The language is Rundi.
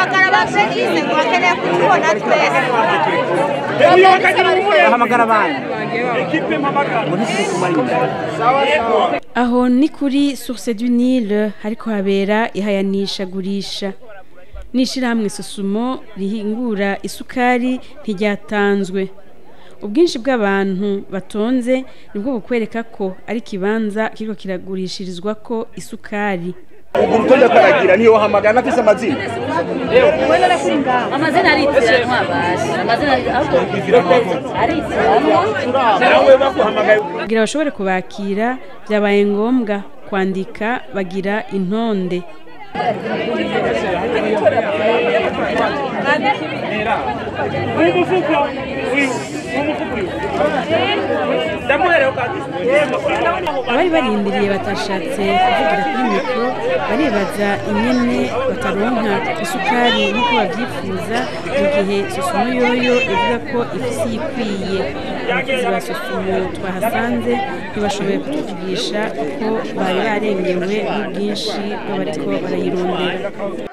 hamagara ba Felise ngo bakeneye kutubona twese bahamagara abandi aho ni kuri source du Nil hariko habera ihayanishagurisha n'ishirahamwe Sosumo rihingura isukari ntiryatanzwe ubwinshi bw'abantu batonze nibwo bukwereka ko ari ikibanza kiriko kiragurishirizwa ko isukari ubwo urutonde karagira niyo wahamagara nafise amazina amazina aritiranwa baje amazina ahubwo aritiranwa nawe baguhamagaye kugira bashobore kubakira byabaye ngombwa kwandika bagira intonde abari barindiriye batashatse kuvugira kuri mikoro baribaza ingene bataronka isukari nk'uko babyifuza mu gihe sosumo yoyo ivuga ko ifise iyikwiye abakozi ba sosumo twahasanze ntibashoboye kutuvugisha kuko bari barengewe n'ubwinshi bw'abariko barayirondera